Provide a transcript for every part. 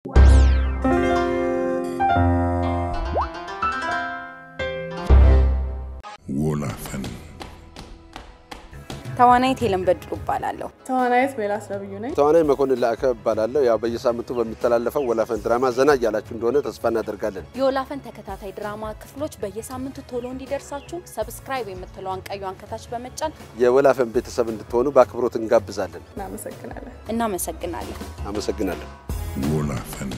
ወላፈን ተዋናይት ሄለን በድሉ እባላለሁ። ተዋናይት ሜላት ነብዩ ነኝ። ተዋናይ መኮንን ላዕከ እባላለሁ። ያው በየሳምንቱ በሚተላለፈው ወላፈን ድራማ ዘና እያላችሁ እንደሆነ ተስፋ እናደርጋለን። የወላፈን ተከታታይ ድራማ ክፍሎች በየሳምንቱ ቶሎ እንዲደርሳችሁ ሰብስክራይብ የምትለዋን ቀዩን ከታች በመጫን የወላፈን ቤተሰብ እንድትሆኑ በአክብሮት እንጋብዛለን። እናመሰግናለን። እናመሰግናለን። አመሰግናለሁ። ወላፈን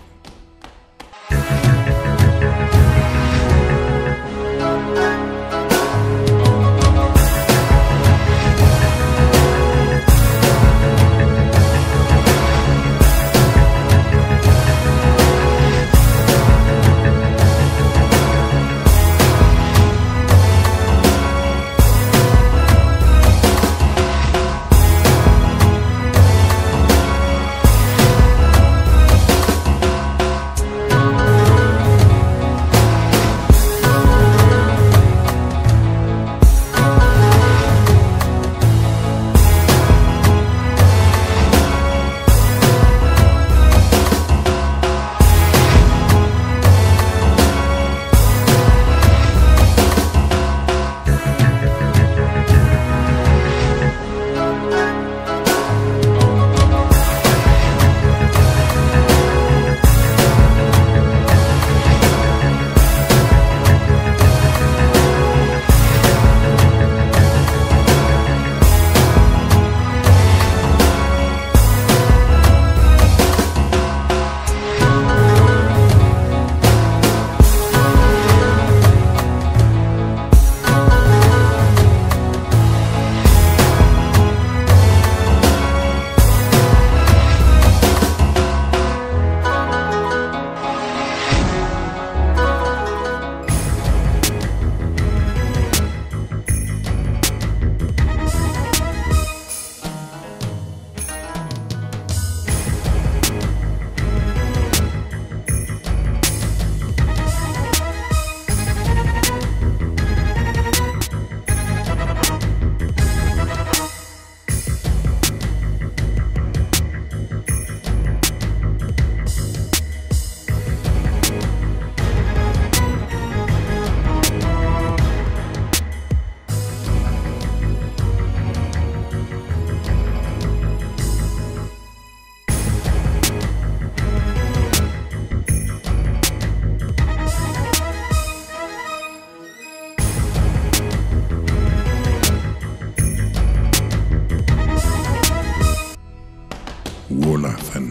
ወላፈን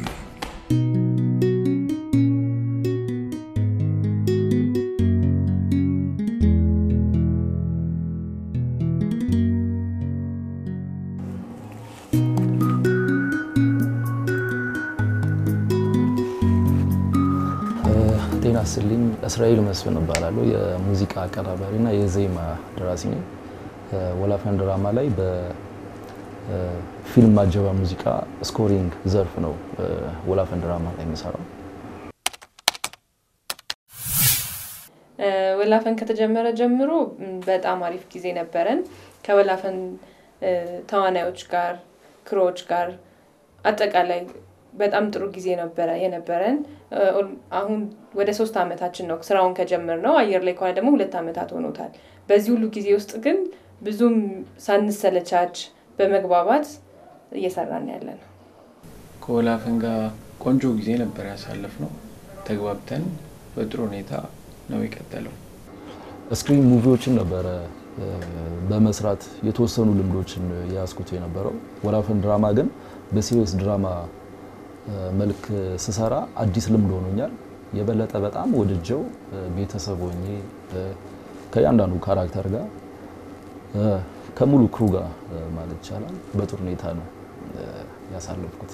ጤና ይስጥልኝ። እስራኤል መስፍን እባላለሁ። የሙዚቃ አቀናባሪና የዜማ ደራሲ ነኝ። ወላፈን ድራማ ላይ በፊልም ማጀባ ሙዚቃ ስኮሪንግ ዘርፍ ነው ወላፈን ድራማ ላይ የሚሰራው። ወላፈን ከተጀመረ ጀምሮ በጣም አሪፍ ጊዜ ነበረን። ከወላፈን ተዋናዮች ጋር፣ ክሮዎች ጋር አጠቃላይ በጣም ጥሩ ጊዜ ነበረ የነበረን። አሁን ወደ ሶስት ዓመታችን ነው ስራውን ከጀመር ነው። አየር ላይ ከሆነ ደግሞ ሁለት ዓመታት ሆኖታል። በዚህ ሁሉ ጊዜ ውስጥ ግን ብዙም ሳንሰለቻች በመግባባት እየሰራን ያለ ነው። ከወላፈን ጋር ቆንጆ ጊዜ ነበር ያሳለፍ ነው። ተግባብተን በጥሩ ሁኔታ ነው የቀጠለው። ስክሪን ሙቪዎችን ነበረ በመስራት የተወሰኑ ልምዶችን የያዝኩት የነበረው። ወላፈን ድራማ ግን በሲሪየስ ድራማ መልክ ስሰራ አዲስ ልምድ ሆኖኛል። የበለጠ በጣም ወድጀው ቤተሰብ ሆኜ ከእያንዳንዱ ካራክተር ጋር ከሙሉ ክሩ ጋር ማለት ይቻላል በጥሩ ሁኔታ ነው ያሳለፍኩት።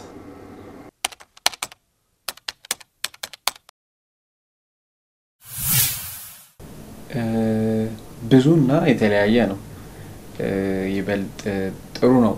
ብዙና የተለያየ ነው። ይበልጥ ጥሩ ነው።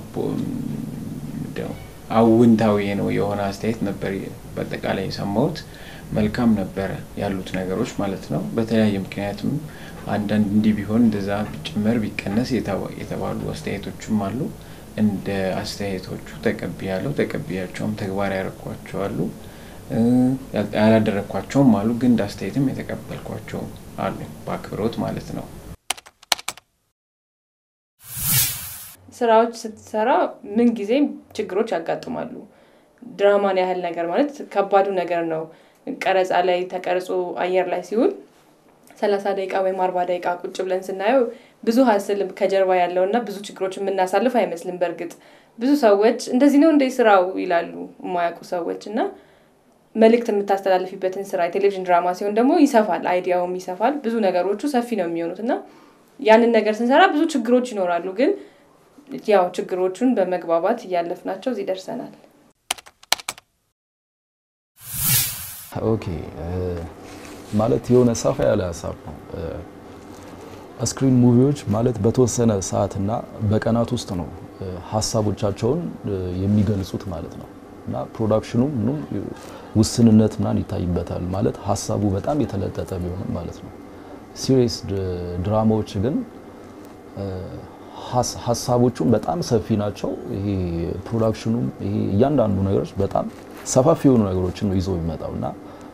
አውንታዊ ነው የሆነ አስተያየት ነበር በአጠቃላይ የሰማሁት። መልካም ነበረ ያሉት ነገሮች ማለት ነው። በተለያየ ምክንያትም አንዳንድ እንዲህ ቢሆን እንደዛ ቢጨመር ቢቀነስ የተባሉ አስተያየቶችም አሉ። እንደ አስተያየቶቹ ተቀብያለሁ። ተቀብያቸውም ተግባር ያደረኳቸው አሉ። ያላደረግኳቸውም አሉ፣ ግን እንደ አስተያየትም የተቀበልኳቸው አሉ፣ በአክብሮት ማለት ነው። ስራዎች ስትሰራ ምን ጊዜም ችግሮች ያጋጥማሉ። ድራማን ያህል ነገር ማለት ከባዱ ነገር ነው። ቀረጻ ላይ ተቀርጾ አየር ላይ ሲውል ሰላሳ ደቂቃ ወይም አርባ ደቂቃ ቁጭ ብለን ስናየው ብዙ ሀስል ከጀርባ ያለው እና ብዙ ችግሮች የምናሳልፍ አይመስልም። በእርግጥ ብዙ ሰዎች እንደዚህ ነው እንደ ስራው ይላሉ የማያውቁ ሰዎች እና መልእክት የምታስተላልፊበትን ስራ የቴሌቪዥን ድራማ ሲሆን ደግሞ ይሰፋል፣ አይዲያውም ይሰፋል። ብዙ ነገሮቹ ሰፊ ነው የሚሆኑት እና ያንን ነገር ስንሰራ ብዙ ችግሮች ይኖራሉ ግን ያው ችግሮቹን በመግባባት እያለፍናቸው እዚህ ደርሰናል። ኦኬ ማለት የሆነ ሰፋ ያለ ሀሳብ ነው። ስክሪን ሙቪዎች ማለት በተወሰነ ሰዓትና በቀናት ውስጥ ነው ሀሳቦቻቸውን የሚገልጹት ማለት ነው እና ፕሮዳክሽኑ ምንም ውስንነት ምናምን ይታይበታል ማለት ሀሳቡ በጣም የተለጠጠ ቢሆንም ማለት ነው። ሲሪየስ ድራማዎች ግን ሀሳቦቹም በጣም ሰፊ ናቸው። ይሄ ፕሮዳክሽኑም ይሄ እያንዳንዱ ነገሮች በጣም ሰፋፊ የሆኑ ነገሮችን ነው ይዞ የሚመጣው እና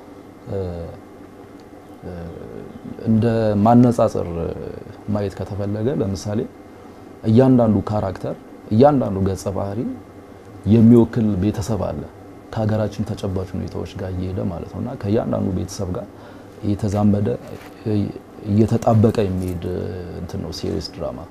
እንደ ማነጻጸር ማየት ከተፈለገ ለምሳሌ እያንዳንዱ ካራክተር እያንዳንዱ ገጸ ባህሪ የሚወክል ቤተሰብ አለ ከሀገራችን ተጨባጭ ሁኔታዎች ጋር እየሄደ ማለት ነው እና ከእያንዳንዱ ቤተሰብ ጋር እየተዛመደ እየተጣበቀ የሚሄድ እንትን ነው ሲሪየስ ድራማ።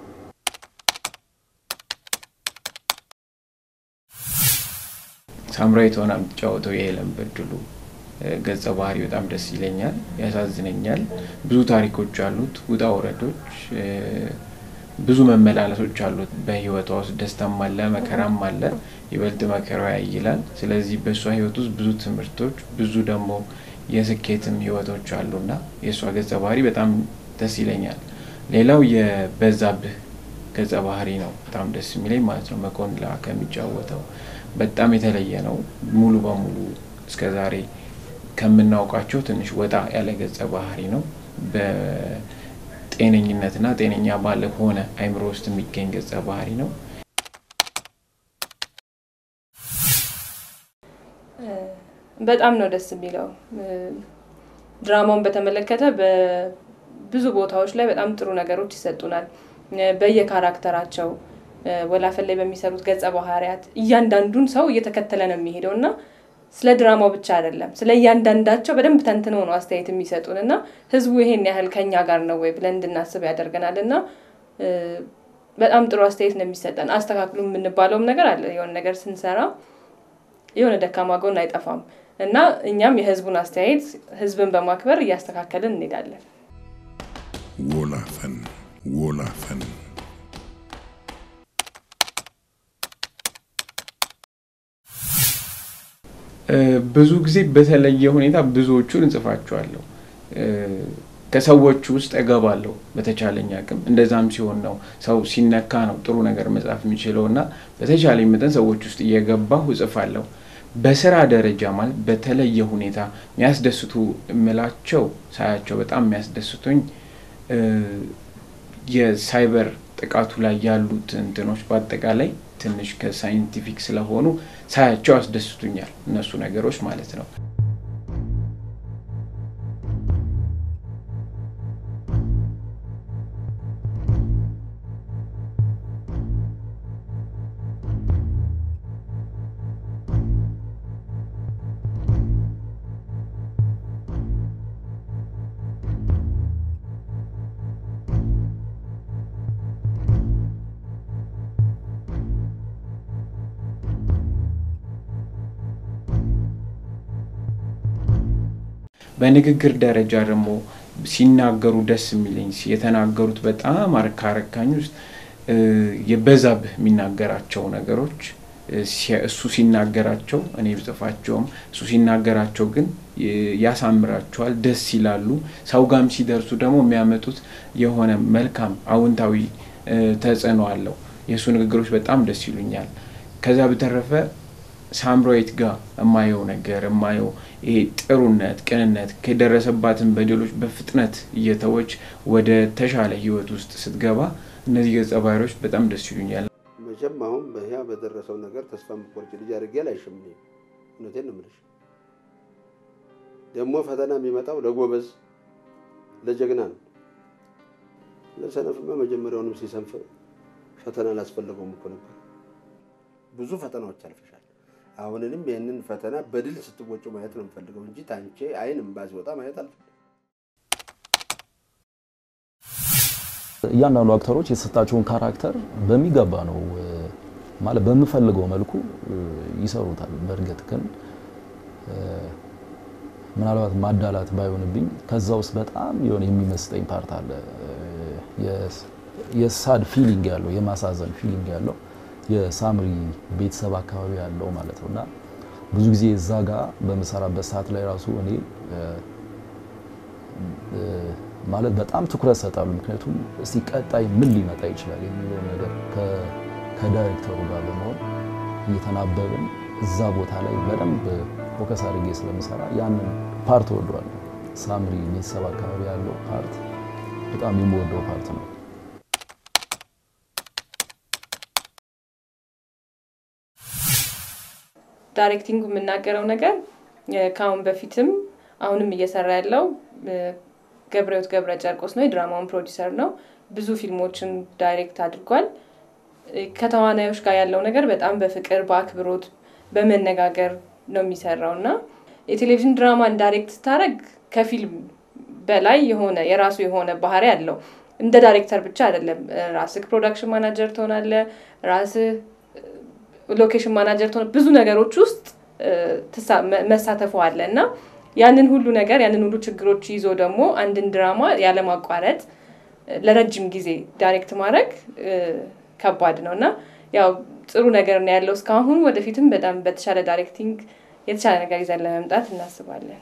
ሳምራዊት ሆና የምትጫወተው የሄለን በድሉ ገጸ ባህሪ በጣም ደስ ይለኛል፣ ያሳዝነኛል። ብዙ ታሪኮች አሉት፣ ውጣ ውረዶች፣ ብዙ መመላለሶች አሉት በህይወቷ ውስጥ ደስታም አለ፣ መከራም አለ። ይበልጥ መከራዋ ያይላል። ስለዚህ በእሷ ህይወት ውስጥ ብዙ ትምህርቶች፣ ብዙ ደግሞ የስኬትም ህይወቶች አሉና የእሷ ገጸ ባህሪ በጣም ደስ ይለኛል። ሌላው የበዛብህ ገጸ ባህሪ ነው በጣም ደስ የሚለኝ ማለት ነው። መኮንላ ከሚጫወተው በጣም የተለየ ነው። ሙሉ በሙሉ እስከ ዛሬ ከምናውቃቸው ትንሽ ወጣ ያለ ገጸ ባህሪ ነው። በጤነኝነትና ጤነኛ ባለ ሆነ አይምሮ ውስጥ የሚገኝ ገጸ ባህሪ ነው። በጣም ነው ደስ የሚለው። ድራማውን በተመለከተ በብዙ ቦታዎች ላይ በጣም ጥሩ ነገሮች ይሰጡናል። በየካራክተራቸው ወላፈን ላይ በሚሰሩት ገጸ ባህሪያት እያንዳንዱን ሰው እየተከተለ ነው የሚሄደው እና ስለ ድራማው ብቻ አይደለም፣ ስለ እያንዳንዳቸው በደንብ ተንትነው ነው አስተያየት የሚሰጡን እና ህዝቡ ይሄን ያህል ከኛ ጋር ነው ወይ ብለን እንድናስብ ያደርገናል እና በጣም ጥሩ አስተያየት ነው የሚሰጠን። አስተካክሉ የምንባለውም ነገር አለ። የሆነ ነገር ስንሰራ የሆነ ደካማ ጎን አይጠፋም እና እኛም የህዝቡን አስተያየት ህዝብን በማክበር እያስተካከልን እንሄዳለን። ወላፈን ወላፈን ብዙ ጊዜ በተለየ ሁኔታ ብዙዎቹን እንጽፋቸዋለሁ። ከሰዎቹ ውስጥ እገባለሁ በተቻለኝ አቅም። እንደዛም ሲሆን ነው ሰው ሲነካ ነው ጥሩ ነገር መጻፍ የሚችለው እና በተቻለኝ መጠን ሰዎች ውስጥ እየገባሁ እጽፋለሁ። በስራ ደረጃ ማለት በተለየ ሁኔታ የሚያስደስቱ የምላቸው ሳያቸው በጣም የሚያስደስቱኝ የሳይበር ጥቃቱ ላይ ያሉት እንትኖች በአጠቃላይ ትንሽ ከሳይንቲፊክ ስለሆኑ ሳያቸው ያስደስቱኛል። እነሱ ነገሮች ማለት ነው። በንግግር ደረጃ ደግሞ ሲናገሩ ደስ የሚለኝ የተናገሩት በጣም ካረካኝ ውስጥ የበዛብህ የሚናገራቸው ነገሮች እሱ ሲናገራቸው እኔ ብጽፋቸውም እሱ ሲናገራቸው ግን ያሳምራቸዋል፣ ደስ ይላሉ። ሰው ጋም ሲደርሱ ደግሞ የሚያመጡት የሆነ መልካም አዎንታዊ ተጽዕኖ አለው። የእሱ ንግግሮች በጣም ደስ ይሉኛል። ከዛ በተረፈ ሳምራዊት ጋር የማየው ነገር የማየው ይሄ ጥሩነት፣ ቅንነት ከደረሰባትን በደሎች በፍጥነት እየተወች ወደ ተሻለ ህይወት ውስጥ ስትገባ እነዚህ ገጸ ባህሪዎች በጣም ደስ ይሉኛል። መቼም አሁን በያ በደረሰው ነገር ተስፋ የምትቆርጭ ልጅ አድርጌ አላይሽም። እውነቴን ነው የምልሽ። ደግሞ ፈተና የሚመጣው ለጎበዝ ለጀግና ነው። ለሰነፍማ መጀመሪያውንም ሲሰንፍ ፈተና ላስፈለገውም እኮ ነበር። ብዙ ፈተናዎች አልፈሻል። አሁንንም ይህንን ፈተና በድል ስትወጩ ማየት ነው የምፈልገው እንጂ ታንቼ አይን እምባ ሲወጣ ማየት አልፈልግም። እያንዳንዱ አክተሮች የተሰጣቸውን ካራክተር በሚገባ ነው ማለት በምፈልገው መልኩ ይሰሩታል። በእርግጥ ግን ምናልባት ማዳላት ባይሆንብኝ ከዛ ውስጥ በጣም የሆነ የሚመስጠኝ ፓርት አለ። የሳድ ፊሊንግ ያለው የማሳዘን ፊሊንግ ያለው የሳምሪ ቤተሰብ አካባቢ ያለው ማለት ነው እና ብዙ ጊዜ እዛ ጋር በምሰራበት ሰዓት ላይ ራሱ እኔ ማለት በጣም ትኩረት ሰጣሉ። ምክንያቱም እስቲ ቀጣይ ምን ሊመጣ ይችላል የሚለው ነገር ከዳይሬክተሩ ጋር በመሆን እየተናበብን እዛ ቦታ ላይ በደንብ ፎከስ አድርጌ ስለምሰራ ያንን ፓርት ወዷል። ሳምሪ ቤተሰብ አካባቢ ያለው ፓርት በጣም የምወደው ፓርት ነው። ዳይሬክቲንግ የምናገረው ነገር ከአሁን በፊትም አሁንም እየሰራ ያለው ገብረህይወት ገብረ ጨርቆስ ነው። የድራማውን ፕሮዲሰር ነው። ብዙ ፊልሞችን ዳይሬክት አድርጓል። ከተዋናዮች ጋር ያለው ነገር በጣም በፍቅር በአክብሮት በመነጋገር ነው የሚሰራው እና የቴሌቪዥን ድራማን ዳይሬክት ስታደርግ ከፊልም በላይ የሆነ የራሱ የሆነ ባህሪ አለው። እንደ ዳይሬክተር ብቻ አይደለም። ራስህ ፕሮዳክሽን ማናጀር ትሆናለህ። ራስህ ሎኬሽን ማናጀር ትሆነ ብዙ ነገሮች ውስጥ መሳተፉ አለ እና ያንን ሁሉ ነገር ያንን ሁሉ ችግሮች ይዞ ደግሞ አንድን ድራማ ያለማቋረጥ ለረጅም ጊዜ ዳይሬክት ማድረግ ከባድ ነው እና ያው ጥሩ ነገር ነው ያለው እስካሁን። ወደፊትም በጣም በተሻለ ዳይሬክቲንግ የተሻለ ነገር ይዘን ለመምጣት እናስባለን።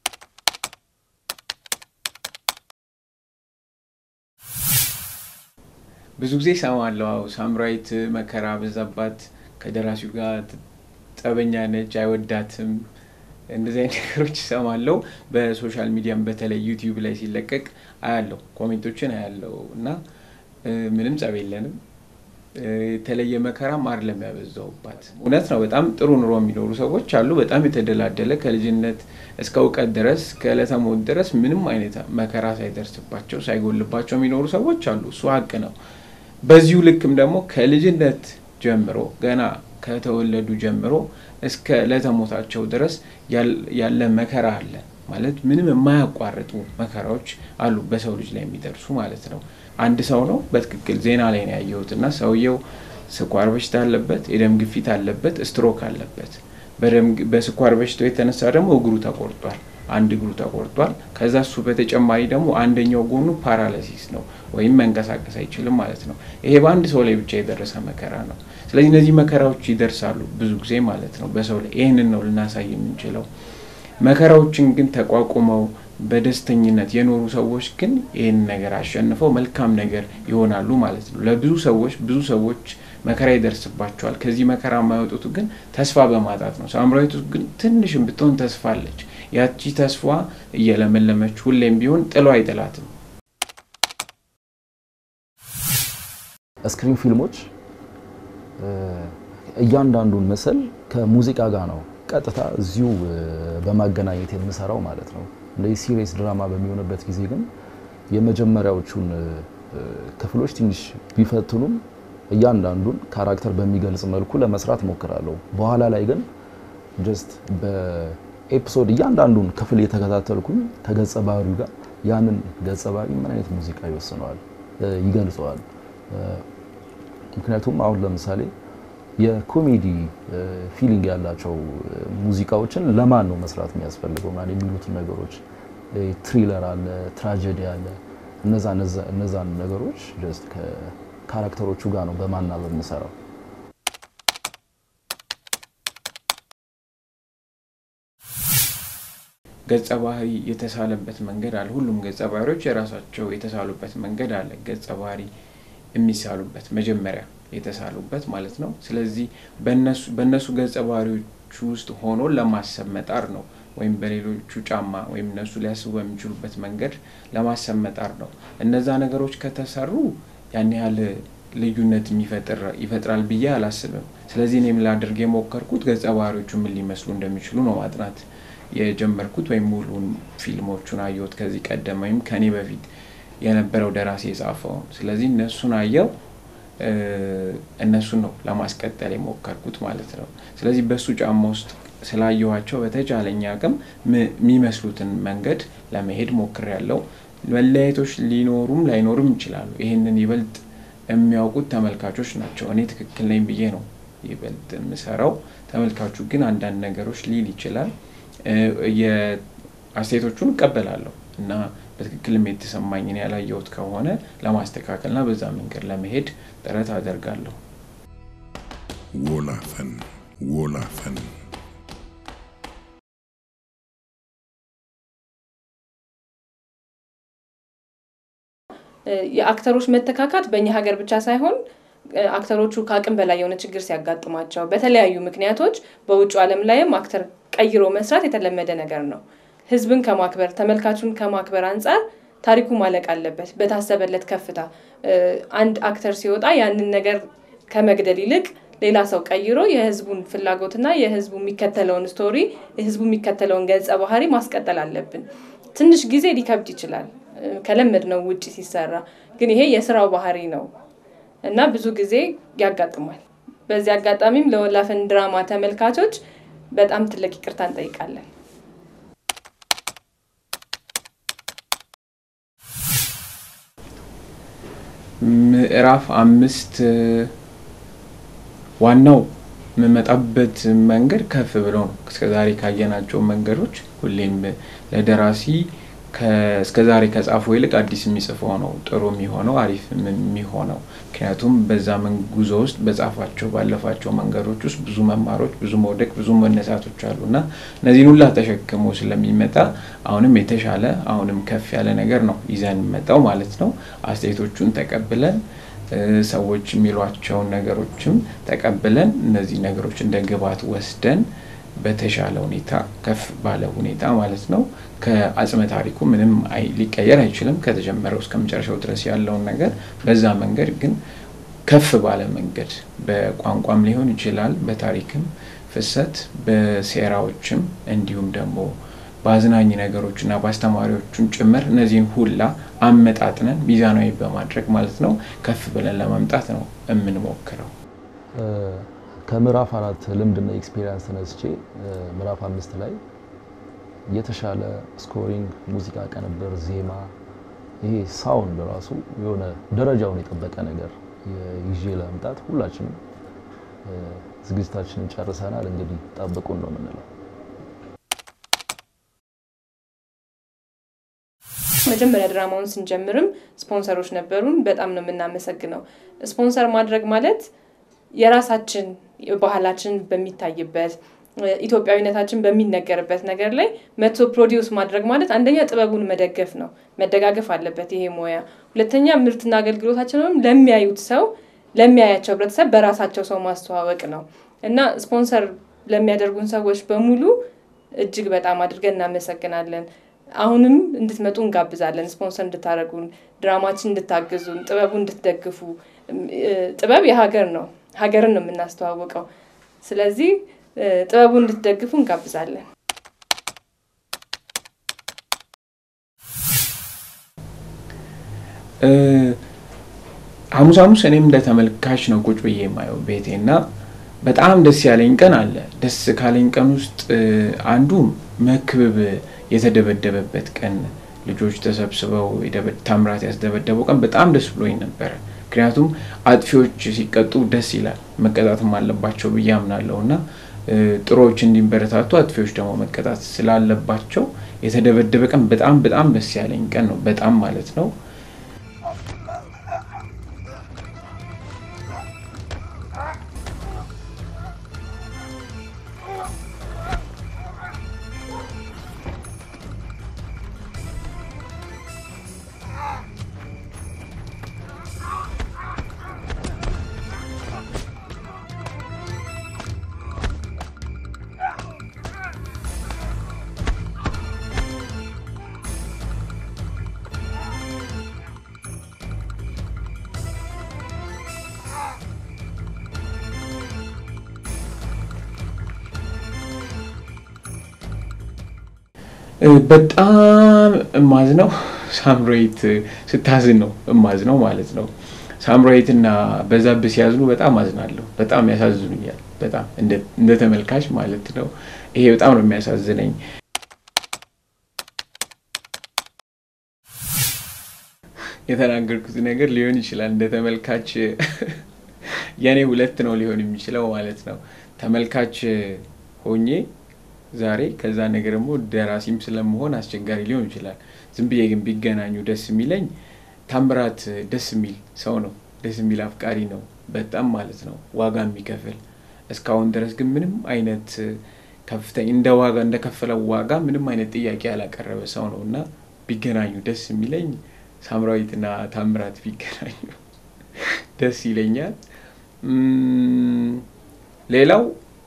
ብዙ ጊዜ እሰማለሁ። ሳምራዊት መከራ በዛባት፣ ከደራሲው ጋር ጠበኛ ነች፣ አይወዳትም እንደዚህ አይነት ነገሮች እሰማለሁ። በሶሻል ሚዲያም በተለይ ዩቲዩብ ላይ ሲለቀቅ አያለው፣ ኮሜንቶችን አያለው እና ምንም ጸብ የለንም። የተለየ መከራም አይደለም ያበዛውባት። እውነት ነው። በጣም ጥሩ ኑሮ የሚኖሩ ሰዎች አሉ። በጣም የተደላደለ ከልጅነት እስከ እውቀት ድረስ ከዕለተ ሞት ድረስ ምንም አይነት መከራ ሳይደርስባቸው ሳይጎልባቸው የሚኖሩ ሰዎች አሉ። እሱ ሀቅ ነው። በዚሁ ልክም ደግሞ ከልጅነት ጀምሮ ገና ከተወለዱ ጀምሮ እስከ ዕለተ ሞታቸው ድረስ ያለ መከራ አለ ማለት ምንም የማያቋርጡ መከራዎች አሉ በሰው ልጅ ላይ የሚደርሱ ማለት ነው። አንድ ሰው ነው በትክክል ዜና ላይ ነው ያየሁት እና ሰውየው ስኳር በሽታ አለበት፣ የደም ግፊት አለበት፣ ስትሮክ አለበት። በስኳር በሽታው የተነሳ ደግሞ እግሩ ተቆርጧል፣ አንድ እግሩ ተቆርጧል። ከዛ እሱ በተጨማሪ ደግሞ አንደኛው ጎኑ ፓራላሲስ ነው ወይም መንቀሳቀስ አይችልም ማለት ነው። ይሄ በአንድ ሰው ላይ ብቻ የደረሰ መከራ ነው። ስለዚህ እነዚህ መከራዎች ይደርሳሉ ብዙ ጊዜ ማለት ነው በሰው ላይ። ይህንን ነው ልናሳይ የምንችለው። መከራዎችን ግን ተቋቁመው በደስተኝነት የኖሩ ሰዎች ግን ይህን ነገር አሸንፈው መልካም ነገር ይሆናሉ ማለት ነው። ለብዙ ሰዎች ብዙ ሰዎች መከራ ይደርስባቸዋል። ከዚህ መከራ የማይወጡት ግን ተስፋ በማጣት ነው። ሳምራዊቱ ግን ትንሽም ብትሆን ተስፋ አለች። ያቺ ተስፋ እየለመለመች ሁሌም ቢሆን ጥሎ አይጥላትም። ስክሪን ፊልሞች እያንዳንዱን ምስል ከሙዚቃ ጋር ነው ቀጥታ እዚሁ በማገናኘት የምሰራው ማለት ነው። እንደዚህ ሲሪየስ ድራማ በሚሆንበት ጊዜ ግን የመጀመሪያዎቹን ክፍሎች ትንሽ ቢፈትኑም እያንዳንዱን ካራክተር በሚገልጽ መልኩ ለመስራት ሞክራለሁ። በኋላ ላይ ግን ጀስት በኤፒሶድ እያንዳንዱን ክፍል የተከታተልኩኝ ከገጸ ባህሪው ጋር ያንን ገጸ ባህሪ ምን አይነት ሙዚቃ ይወስነዋል፣ ይገልጸዋል። ምክንያቱም አሁን ለምሳሌ የኮሜዲ ፊሊንግ ያላቸው ሙዚቃዎችን ለማን ነው መስራት የሚያስፈልገው ምናምን የሚሉትን ነገሮች ትሪለር አለ፣ ትራጀዲ አለ። እነዛን ነገሮች ጀስት ከካራክተሮቹ ጋር ነው በማናበብ የምሰራው። ገጸ ባህሪ የተሳለበት መንገድ አለ። ሁሉም ገጸ ባህሪዎች የራሳቸው የተሳሉበት መንገድ አለ። ገጸ ባህሪ የሚሳሉበት መጀመሪያ የተሳሉበት ማለት ነው። ስለዚህ በእነሱ ገጸ ባህሪዎች ውስጥ ሆኖ ለማሰብ መጣር ነው ወይም በሌሎቹ ጫማ ወይም እነሱ ሊያስቡ በሚችሉበት መንገድ ለማሰብ መጣር ነው። እነዛ ነገሮች ከተሰሩ ያን ያህል ልዩነት ይፈጥራል ብዬ አላስብም። ስለዚህ እኔም ላደርግ የሞከርኩት ገጸ ባህሪዎቹ ምን ሊመስሉ እንደሚችሉ ነው ማጥናት የጀመርኩት ወይም ሙሉን ፊልሞቹን አየሁት ከዚህ ቀደም ወይም ከኔ በፊት የነበረው ደራሲ የጻፈውን። ስለዚህ እነሱን አየው እነሱን ነው ለማስቀጠል የሞከርኩት ማለት ነው። ስለዚህ በሱ ጫማ ውስጥ ስላየኋቸው በተቻለኝ አቅም የሚመስሉትን መንገድ ለመሄድ ሞክሬያለሁ። መለያየቶች ሊኖሩም ላይኖሩም ይችላሉ። ይህንን ይበልጥ የሚያውቁት ተመልካቾች ናቸው። እኔ ትክክል ነኝ ብዬ ነው ይበልጥ የምሰራው። ተመልካቹ ግን አንዳንድ ነገሮች ሊል ይችላል። የአስተያየቶቹን እቀበላለሁ እና በትክክልም የተሰማኝን ያላየሁት ከሆነ ለማስተካከልና በዛ መንገድ ለመሄድ ጥረት አደርጋለሁ። ወላፈን ወላፈን የአክተሮች መተካካት በእኛ ሀገር ብቻ ሳይሆን አክተሮቹ ከአቅም በላይ የሆነ ችግር ሲያጋጥማቸው በተለያዩ ምክንያቶች በውጭ ዓለም ላይም አክተር ቀይሮ መስራት የተለመደ ነገር ነው። ህዝብን ከማክበር ተመልካቹን ከማክበር አንጻር ታሪኩ ማለቅ አለበት። በታሰበለት ከፍታ አንድ አክተር ሲወጣ ያንን ነገር ከመግደል ይልቅ ሌላ ሰው ቀይሮ የህዝቡን ፍላጎትና የህዝቡ የሚከተለውን ስቶሪ የህዝቡ የሚከተለውን ገጸ ባህሪ ማስቀጠል አለብን። ትንሽ ጊዜ ሊከብድ ይችላል ከለመድ ነው ውጭ ሲሰራ፣ ግን ይሄ የስራው ባህሪ ነው እና ብዙ ጊዜ ያጋጥማል። በዚህ አጋጣሚም ለወላፈን ድራማ ተመልካቾች በጣም ትልቅ ይቅርታ እንጠይቃለን። ምዕራፍ አምስት ዋናው የምመጣበት መንገድ ከፍ ብሎ ነው። እስከዛሬ ካየናቸው መንገዶች ሁሌም ለደራሲ እስከዛሬ ከጻፈው ይልቅ አዲስ የሚጽፈው ነው ጥሩ የሚሆነው አሪፍ የሚሆነው። ምክንያቱም በዛ ጉዞ ውስጥ በጻፋቸው ባለፋቸው መንገዶች ውስጥ ብዙ መማሮች፣ ብዙ መውደቅ፣ ብዙ መነሳቶች አሉ እና እነዚህን ሁላ ተሸክሞ ስለሚመጣ አሁንም የተሻለ አሁንም ከፍ ያለ ነገር ነው ይዘን መጣው ማለት ነው። አስተያየቶቹን ተቀብለን ሰዎች የሚሏቸውን ነገሮችም ተቀብለን እነዚህ ነገሮች እንደ ግብዓት ወስደን በተሻለ ሁኔታ ከፍ ባለ ሁኔታ ማለት ነው ከአጽመ ታሪኩ ምንም ሊቀየር አይችልም። ከተጀመረው እስከ መጨረሻው ድረስ ያለውን ነገር በዛ መንገድ ግን ከፍ ባለ መንገድ በቋንቋም ሊሆን ይችላል፣ በታሪክም ፍሰት፣ በሴራዎችም እንዲሁም ደግሞ በአዝናኝ ነገሮች እና በአስተማሪዎቹን ጭምር እነዚህን ሁላ አመጣጥነን ሚዛናዊ በማድረግ ማለት ነው ከፍ ብለን ለመምጣት ነው የምንሞክረው። ከምዕራፍ አራት ልምድና ኤክስፔሪንስ ተነስቼ ምዕራፍ አምስት ላይ የተሻለ ስኮሪንግ፣ ሙዚቃ ቅንብር፣ ዜማ ይሄ ሳውንድ ራሱ የሆነ ደረጃውን የጠበቀ ነገር ይዤ ለመምጣት ሁላችንም ዝግጅታችንን ጨርሰናል። እንግዲህ ጠብቁን ነው የምንለው። መጀመሪያ ድራማውን ስንጀምርም ስፖንሰሮች ነበሩን። በጣም ነው የምናመሰግነው። ስፖንሰር ማድረግ ማለት የራሳችን ባህላችን በሚታይበት ኢትዮጵያዊነታችን በሚነገርበት ነገር ላይ መቶ ፕሮዲውስ ማድረግ ማለት አንደኛ ጥበቡን መደገፍ ነው። መደጋገፍ አለበት ይሄ ሙያ። ሁለተኛ ምርትና አገልግሎታችንም ለሚያዩት ሰው ለሚያያቸው ህብረተሰብ በራሳቸው ሰው ማስተዋወቅ ነው እና ስፖንሰር ለሚያደርጉን ሰዎች በሙሉ እጅግ በጣም አድርገን እናመሰግናለን። አሁንም እንድትመጡ እንጋብዛለን። ስፖንሰር እንድታደርጉን፣ ድራማችን እንድታግዙን፣ ጥበቡ እንድትደግፉ። ጥበብ የሀገር ነው፣ ሀገርን ነው የምናስተዋውቀው። ስለዚህ ጥበቡ እንድትደግፉ እንጋብዛለን። ሐሙስ ሐሙስ እኔም እንደ ተመልካች ነው ቁጭ ብዬ የማየው ቤቴ እና በጣም ደስ ያለኝ ቀን አለ። ደስ ካለኝ ቀን ውስጥ አንዱ መክብብ የተደበደበበት ቀን ልጆች ተሰብስበው ታምራት ያስደበደበው ቀን በጣም ደስ ብሎኝ ነበረ። ምክንያቱም አጥፊዎች ሲቀጡ ደስ ይላል፣ መቀጣትም አለባቸው ብዬ አምናለሁ እና ጥሩዎች እንዲበረታቱ አጥፊዎች ደግሞ መቀጣት ስላለባቸው የተደበደበ ቀን በጣም በጣም ደስ ያለኝ ቀን ነው። በጣም ማለት ነው። በጣም እማዝነው ሳምራዊት ስታዝን ነው እማዝነው ማለት ነው። ሳምራዊት እና በዛብህ ሲያዝኑ በጣም አዝናለሁ። በጣም ያሳዝኑኛል። በጣም እንደ ተመልካች ማለት ነው። ይሄ በጣም ነው የሚያሳዝነኝ። የተናገርኩት ነገር ሊሆን ይችላል እንደ ተመልካች የኔ ሁለት ነው ሊሆን የሚችለው ማለት ነው። ተመልካች ሆኜ ዛሬ ከዛ ነገር ደግሞ ደራሲም ስለመሆን አስቸጋሪ ሊሆን ይችላል። ዝም ብዬ ግን ቢገናኙ ደስ የሚለኝ ታምራት ደስ የሚል ሰው ነው። ደስ የሚል አፍቃሪ ነው በጣም ማለት ነው። ዋጋ የሚከፍል እስካሁን ድረስ ግን ምንም አይነት ከፍተኛ እንደ ዋጋ እንደከፈለው ዋጋ ምንም አይነት ጥያቄ ያላቀረበ ሰው ነው እና ቢገናኙ ደስ የሚለኝ ሳምራዊትና ታምራት ቢገናኙ ደስ ይለኛል። ሌላው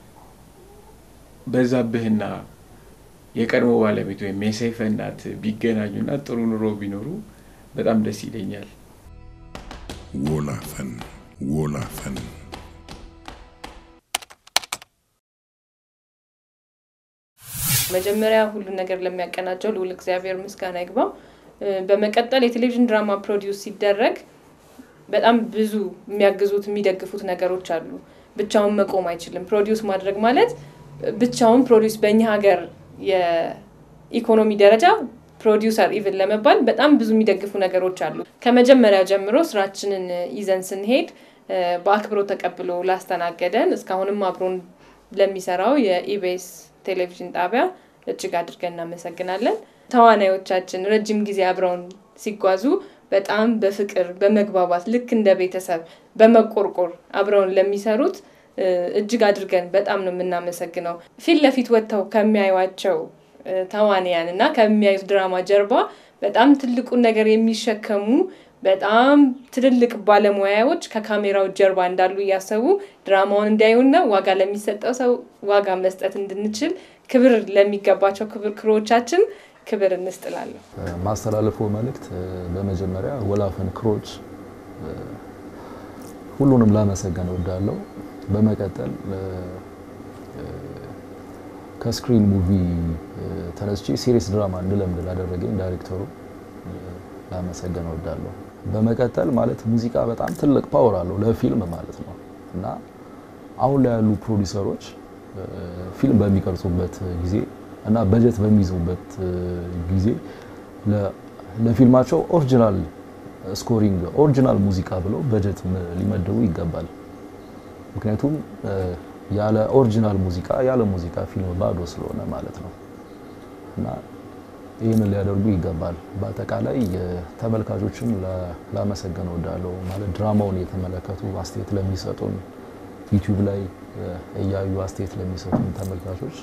በዛብህና የቀድሞ ባለቤት ወይም የሰይፈ እናት ቢገናኙና ጥሩ ኑሮ ቢኖሩ በጣም ደስ ይለኛል። ወላፈን ወላፈን መጀመሪያ ሁሉን ነገር ለሚያቀናጀው ልዑል እግዚአብሔር ምስጋና ይግባው። በመቀጠል የቴሌቪዥን ድራማ ፕሮዲውስ ሲደረግ በጣም ብዙ የሚያግዙት የሚደግፉት ነገሮች አሉ። ብቻውን መቆም አይችልም። ፕሮዲውስ ማድረግ ማለት ብቻውን ፕሮዲውስ በእኛ ሀገር የኢኮኖሚ ደረጃ ፕሮዲውሰር ኢቭን ለመባል በጣም ብዙ የሚደግፉ ነገሮች አሉ። ከመጀመሪያ ጀምሮ ስራችንን ይዘን ስንሄድ በአክብሮት ተቀብሎ ላስተናገደን እስካሁንም አብሮን ለሚሰራው የኢቤስ ቴሌቪዥን ጣቢያ እጅግ አድርገን እናመሰግናለን። ተዋናዮቻችን ረጅም ጊዜ አብረውን ሲጓዙ በጣም በፍቅር በመግባባት ልክ እንደ ቤተሰብ በመቆርቆር አብረውን ለሚሰሩት እጅግ አድርገን በጣም ነው የምናመሰግነው። ፊት ለፊት ወጥተው ከሚያዩቸው ተዋንያን እና ከሚያዩት ድራማ ጀርባ በጣም ትልቁን ነገር የሚሸከሙ በጣም ትልልቅ ባለሙያዎች ከካሜራው ጀርባ እንዳሉ እያሰቡ ድራማውን እንዲያዩና ዋጋ ለሚሰጠው ሰው ዋጋ መስጠት እንድንችል ክብር ለሚገባቸው ክብር ክሮቻችን ክብር እንስጥላለሁ። ማስተላለፈው መልእክት በመጀመሪያ ወላፈን ክሮች ሁሉንም ላመሰገን እወዳለሁ። በመቀጠል ከስክሪን ሙቪ ተነስቼ ሲሪየስ ድራማ እንድለምድ ላደረገኝ ዳይሬክተሩ ላመሰገን እወዳለሁ። በመቀጠል ማለት ሙዚቃ በጣም ትልቅ ፓወር አለው ለፊልም ማለት ነው እና አሁን ላይ ያሉ ፕሮዲሰሮች ፊልም በሚቀርጹበት ጊዜ እና በጀት በሚይዙበት ጊዜ ለፊልማቸው ኦሪጂናል ስኮሪንግ ኦሪጂናል ሙዚቃ ብለው በጀት ሊመድቡ ይገባል። ምክንያቱም ያለ ኦሪጂናል ሙዚቃ ያለ ሙዚቃ ፊልም ባዶ ስለሆነ ማለት ነው እና ይህንን ሊያደርጉ ይገባል። በአጠቃላይ ተመልካቾችን ላመሰገን እወዳለሁ። ማለት ድራማውን የተመለከቱ አስተያየት ለሚሰጡን ዩቲዩብ ላይ እያዩ አስተያየት ለሚሰጡን ተመልካቾች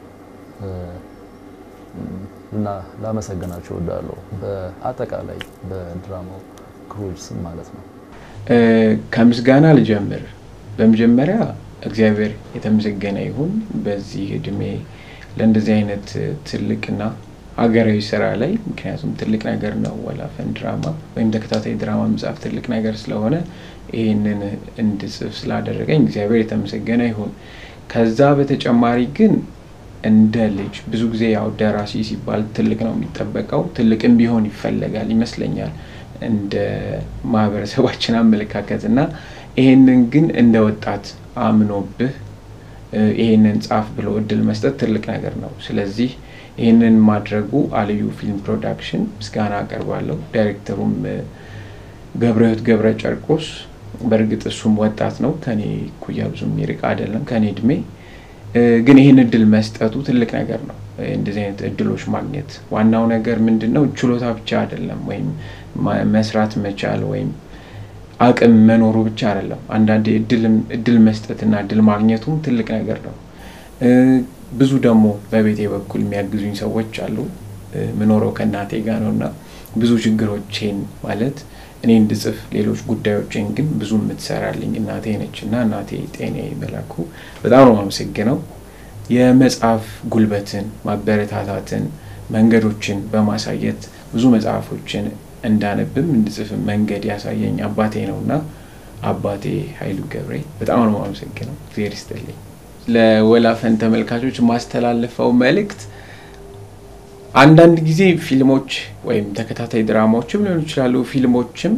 እና ላመሰግናቸው እወዳለሁ። በአጠቃላይ በድራማው ክሮች ስም ማለት ነው። ከምስጋና ልጀምር። በመጀመሪያ እግዚአብሔር የተመሰገነ ይሁን በዚህ እድሜ ለእንደዚህ አይነት ትልቅና ሀገራዊ ስራ ላይ ምክንያቱም ትልቅ ነገር ነው ወላፈን ድራማ ወይም ተከታታይ ድራማ መጽሐፍ ትልቅ ነገር ስለሆነ ይህንን እንድጽፍ ስላደረገኝ እግዚአብሔር የተመሰገነ ይሁን። ከዛ በተጨማሪ ግን እንደ ልጅ ብዙ ጊዜ ያው ደራሲ ሲባል ትልቅ ነው የሚጠበቀው፣ ትልቅም ቢሆን ይፈለጋል ይመስለኛል እንደ ማህበረሰባችን አመለካከት እና ይሄንን ግን እንደ ወጣት አምኖብህ ይሄንን ጻፍ ብሎ እድል መስጠት ትልቅ ነገር ነው። ስለዚህ ይህንን ማድረጉ አልዩ ፊልም ፕሮዳክሽን ምስጋና አቀርባለሁ። ዳይሬክተሩም ገብረህይወት ገብረ ጨርቆስ በእርግጥ እሱም ወጣት ነው፣ ከኔ እኩያ ብዙ የሚርቅ አይደለም ከኔ እድሜ። ግን ይህን እድል መስጠቱ ትልቅ ነገር ነው። እንደዚህ አይነት እድሎች ማግኘት ዋናው ነገር ምንድን ነው? ችሎታ ብቻ አይደለም፣ ወይም መስራት መቻል ወይም አቅም መኖሩ ብቻ አይደለም። አንዳንዴ እድል መስጠትና እድል ማግኘቱም ትልቅ ነገር ነው። ብዙ ደግሞ በቤቴ በኩል የሚያግዙኝ ሰዎች አሉ። ምኖረው ከእናቴ ጋር ነው እና ብዙ ችግሮቼን ማለት እኔ እንድጽፍ ሌሎች ጉዳዮችን ግን ብዙ የምትሰራልኝ እናቴ ነች እና እናቴ ጤና መላኩ በጣም ነው አመሰግነው። የመጽሐፍ ጉልበትን ማበረታታትን መንገዶችን በማሳየት ብዙ መጽሐፎችን እንዳነብም እንድጽፍም መንገድ ያሳየኝ አባቴ ነው እና አባቴ ኃይሉ ገብሬ በጣም ነው አመሰግነው። እግዚአብሔር ይስጥልኝ። ለወላፈን ተመልካቾች ማስተላለፈው መልእክት አንዳንድ ጊዜ ፊልሞች ወይም ተከታታይ ድራማዎችም ሊሆኑ ይችላሉ፣ ፊልሞችም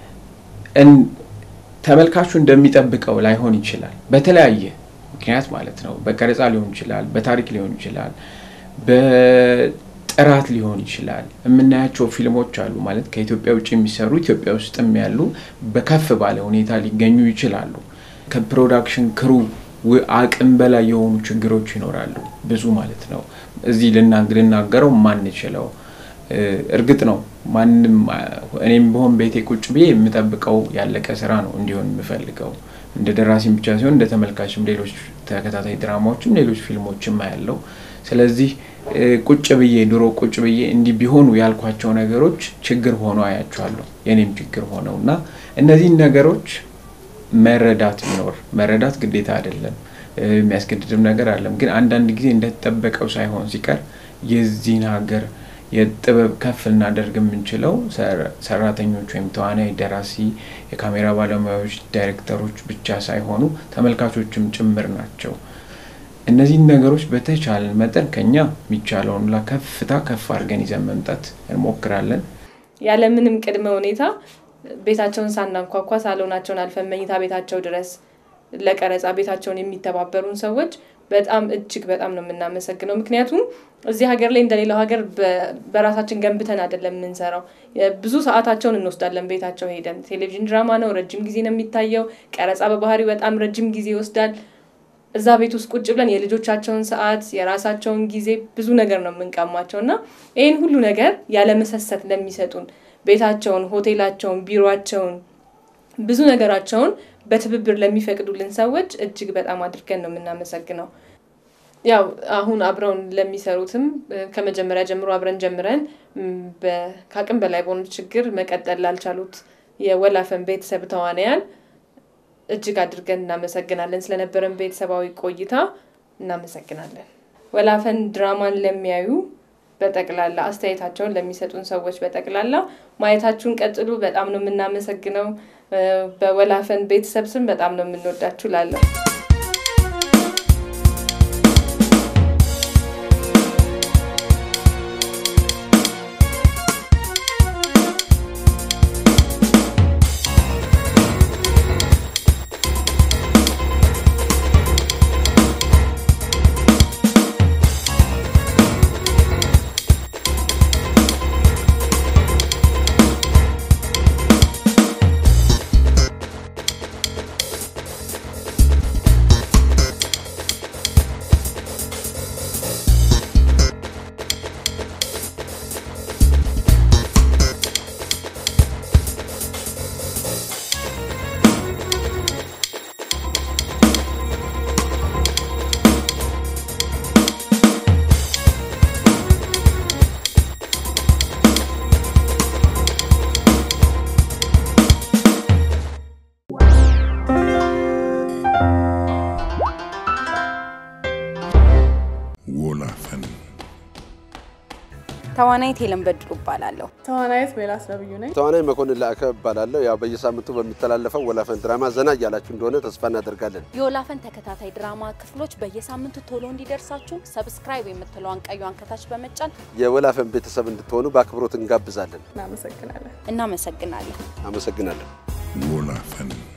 ተመልካቹ እንደሚጠብቀው ላይሆን ይችላል። በተለያየ ምክንያት ማለት ነው። በቀረጻ ሊሆን ይችላል፣ በታሪክ ሊሆን ይችላል፣ በጥራት ሊሆን ይችላል። የምናያቸው ፊልሞች አሉ ማለት ከኢትዮጵያ ውጭ የሚሰሩ ኢትዮጵያ ውስጥም ያሉ በከፍ ባለ ሁኔታ ሊገኙ ይችላሉ። ከፕሮዳክሽን ክሩ አቅም በላይ የሆኑ ችግሮች ይኖራሉ፣ ብዙ ማለት ነው። እዚህ ልናገረው ማንችለው እርግጥ ነው ማንም እኔም በሆን ቤቴ ቁጭ ብዬ የምጠብቀው ያለቀ ስራ ነው እንዲሆን የምፈልገው እንደ ደራሲም ብቻ ሲሆን እንደ ተመልካችም ሌሎች ተከታታይ ድራማዎችም ሌሎች ፊልሞችም ያለው ስለዚህ ቁጭ ብዬ ድሮ ቁጭ ብዬ እንዲህ ቢሆኑ ያልኳቸው ነገሮች ችግር ሆኖ አያቸዋለሁ የኔም ችግር ሆነው እና እነዚህን ነገሮች መረዳት ቢኖር መረዳት ግዴታ አይደለም የሚያስገድድም ነገር አለም ግን አንዳንድ ጊዜ እንደተጠበቀው ሳይሆን ሲቀር የዚህን ሀገር የጥበብ ከፍ ልናደርግ የምንችለው ሰራተኞች ወይም ተዋናይ፣ ደራሲ፣ የካሜራ ባለሙያዎች፣ ዳይሬክተሮች ብቻ ሳይሆኑ ተመልካቾችም ጭምር ናቸው። እነዚህን ነገሮች በተቻለን መጠን ከኛ የሚቻለውን ከፍታ ከፍ አድርገን ይዘን መምጣት እንሞክራለን። ያለምንም ቅድመ ሁኔታ ቤታቸውን ሳናንኳኳ ሳሎናቸውን አልፈን መኝታ ቤታቸው ድረስ ለቀረጻ ቤታቸውን የሚተባበሩን ሰዎች በጣም እጅግ በጣም ነው የምናመሰግነው። ምክንያቱም እዚህ ሀገር ላይ እንደሌላው ሀገር በራሳችን ገንብተን አይደለም የምንሰራው። ብዙ ሰዓታቸውን እንወስዳለን ቤታቸው ሄደን። ቴሌቪዥን ድራማ ነው፣ ረጅም ጊዜ ነው የሚታየው። ቀረጻ በባህሪው በጣም ረጅም ጊዜ ይወስዳል። እዛ ቤት ውስጥ ቁጭ ብለን የልጆቻቸውን ሰዓት፣ የራሳቸውን ጊዜ ብዙ ነገር ነው የምንቀማቸው እና ይህን ሁሉ ነገር ያለመሰሰት ለሚሰጡን ቤታቸውን፣ ሆቴላቸውን፣ ቢሮቸውን ብዙ ነገራቸውን በትብብር ለሚፈቅዱልን ሰዎች እጅግ በጣም አድርገን ነው የምናመሰግነው። ያው አሁን አብረውን ለሚሰሩትም ከመጀመሪያ ጀምሮ አብረን ጀምረን ከአቅም በላይ በሆኑ ችግር መቀጠል ላልቻሉት የወላፈን ቤተሰብ ተዋናያን እጅግ አድርገን እናመሰግናለን። ስለነበረን ቤተሰባዊ ቆይታ እናመሰግናለን። ወላፈን ድራማን ለሚያዩ በጠቅላላ አስተያየታቸውን ለሚሰጡን ሰዎች በጠቅላላ ማየታችሁን ቀጥሉ። በጣም ነው የምናመሰግነው። በወላፈን ቤተሰብ ስም በጣም ነው የምንወዳችሁ ላለሁ ወላፈን ተዋናይት ሄለን በድሉ እባላለሁ። ተዋናይት ሜላት ነብዩ ነኝ። ተዋናይ መኮንን ላዕከ እባላለሁ። ያው በየሳምንቱ በሚተላለፈው ወላፈን ድራማ ዘና እያላችሁ እንደሆነ ተስፋ እናደርጋለን። የወላፈን ተከታታይ ድራማ ክፍሎች በየሳምንቱ ቶሎ እንዲደርሳችሁ ሰብስክራይብ የምትለዋን ቀዩን ከታች በመጫን የወላፈን ቤተሰብ እንድትሆኑ በአክብሮት እንጋብዛለን። እናመሰግናለን። እናመሰግናለን። አመሰግናለሁ። ወላፈን